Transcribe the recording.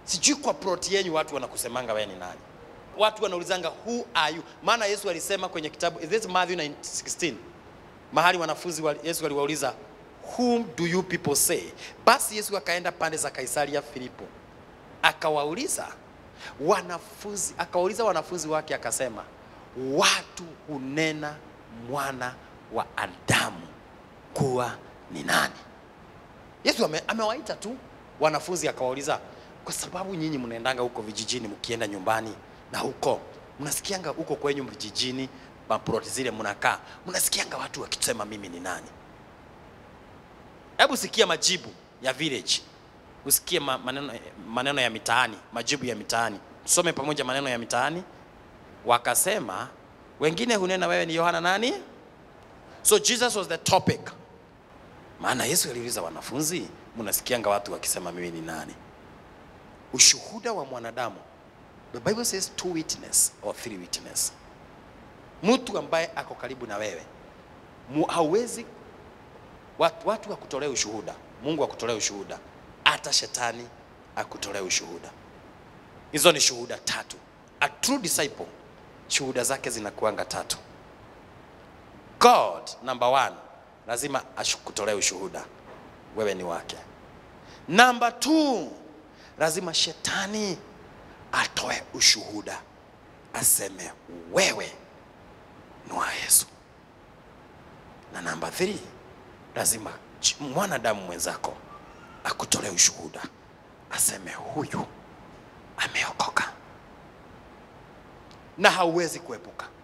sijui kwa plot yenyu watu wanakusemanga wewe ni nani watu wanaulizanga who are you maana yesu alisema kwenye kitabu is this matthew 9:16 mahali wanafunzi wa yesu aliwauliza whom do you people say basi yesu akaenda pande za kaisaria filipo akawauliza wanafunzi akawauliza wanafunzi wake akasema watu hunena mwana wa adamu kuwa ni nani yesu ame, amewaita tu wanafunzi akawauliza kwa sababu nyinyi mnaendanga huko vijijini mkienda nyumbani na huko mnasikianga huko kwenyu vijijini maploti zile mnakaa mnasikianga watu wakisema mimi ni nani hebu sikia majibu ya village usikie ma, maneno, maneno ya mitaani majibu ya mitaani tusome pamoja maneno ya mitaani wakasema wengine hunena wewe ni yohana nani so jesus was the topic maana yesu aliuliza wanafunzi mnasikianga watu wakisema mimi ni nani ushuhuda wa mwanadamu the bible says two witness or three witness mtu ambaye ako karibu na wewe mu- hauwezi watu, watu wakutolea ushuhuda mungu akutolea ushuhuda hata shetani akutolea ushuhuda hizo ni shuhuda tatu a true disciple shuhuda zake zinakuanga tatu god number one lazima akutolee ushuhuda wewe ni wake namba two lazima shetani atoe ushuhuda aseme wewe ni wa yesu na namba 3 lazima ch- mwanadamu mwenzako akutolee ushuhuda aseme huyu ameokoka na hauwezi kuepuka